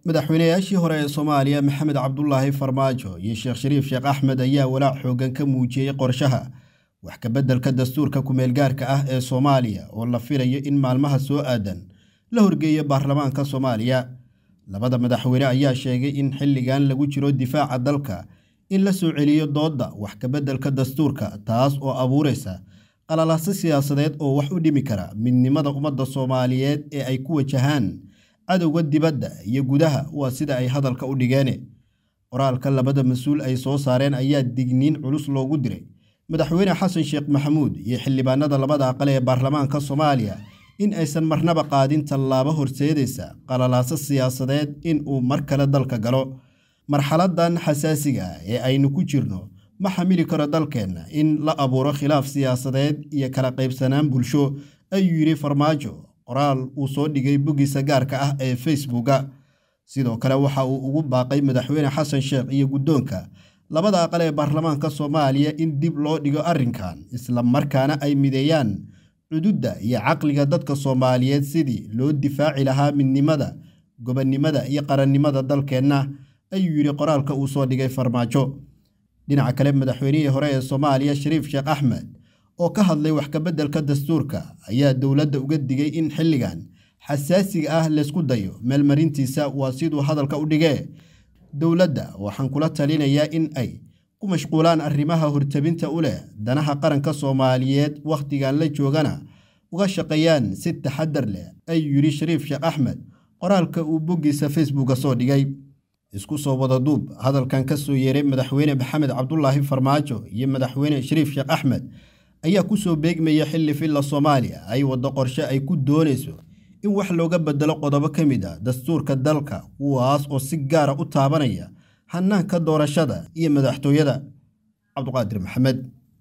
madaxweynayaashii hore ee soomaaliya maxamed cabdulaahi farmaajo iyo sheekh shariif sheekh axmed ayaa walaac xooggan ka muujiyey qorshaha wax kabeddelka dastuurka ku-meelgaarka ah ee soomaaliya oo la filayo in maalmaha soo aadan la horgeeyo baarlamaanka soomaaliya labada madaxweyne ayaa sheegay in xilligan lagu jiro difaaca dalka in la soo celiyo doodda wax kabeddelka dastuurka taas oo abuuraysa qalalaase siyaasadeed oo wax u dhimi kara midnimada ummadda soomaaliyeed ee ay ku wajahaan cadowga dibadda iyo gudaha waa sida ay hadalka u dhigeen qoraalka labada mas-uul ay soo saareen ayaa digniin culus loogu diray madaxweyne xasan sheekh maxamuud iyo xildhibaanada labada aqal ee baarlamaanka soomaaliya in aysan marnaba qaadin tallaabo horseedaysa qalalaaso siyaasadeed in uu mar kale dalka galo marxaladan xasaasiga ah ee aynu ku jirno ma xamili karo dalkeenna in la abuuro khilaaf siyaasadeed iyo kala qaybsanaan bulsho ayuu yidhi farmaajo qoraal uu soo dhigay boggiisa gaarka ah ee facebooka sidoo kale waxa uu ugu baaqay madaxweyne xasan sheekh iyo guddoonka labada aqal ee baarlamaanka soomaaliya in dib loo dhigo arrinkan isla markaana ay mideeyaan cududda iyo caqliga dadka soomaaliyeed sidii loo difaaci lahaa midnimada gobonnimada iyo qarannimada dalkeenna ayuu yidhi qoraalka uu soo dhigay farmaajo dhinaca kale madaxweynihii hore ee soomaaliya shariif sheekh axmed oo ka hadlay wax kabeddelka dastuurka ayaa dowladda uga digay in xilligan xasaasiga ah laysku dayo meelmarintiisa waa siduu hadalka u dhigee dowladda waxaan kula talinayaa in ay ku mashquulaan arrimaha hortabinta u leh danaha qaranka soomaaliyeed wakhtigan la joogana uga shaqeeyaan si taxadar leh ayuu yidhi shariif sheekh axmed qoraalka uu boggiisa facebooka soo dhigay isku soo wada duub hadalkan ka soo yeeray madaxweyne maxamed cabdulaahi farmaajo iyo madaxweyne shariif sheekh axmed ayaa ku soo beegmaya xilli filla soomaaliya ay waddo qorshe ay ku doonayso in wax looga beddelo qodobo ka mid a dastuurka dalka kuwaas oo si gaara u taabanaya hanaanka doorashada iyo madaxtooyada cabduqaadir maxamed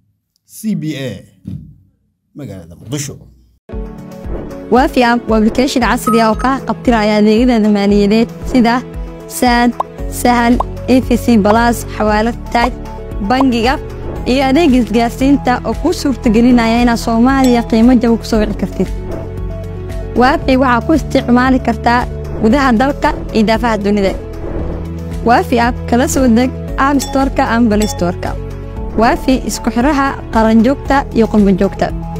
c b a magaalada muqdisho waafi app waa application casri ah oo kaa qabtiraya adeegyada maaliyadeed sida saad sahal efc balas xawaalad taaj bangiga iyo adeega isgaarsiinta oo kuu suurtagelinaya inaad soomaaliya qiimo jaba ku soo wici kartid waafi waxaa ku isticmaali kartaa gudaha dalka iyo daafaha dunida waafi app kala soo deg app storka ama balistorka waafi isku xidhaha qaranjoogta iyo qurbanjoogta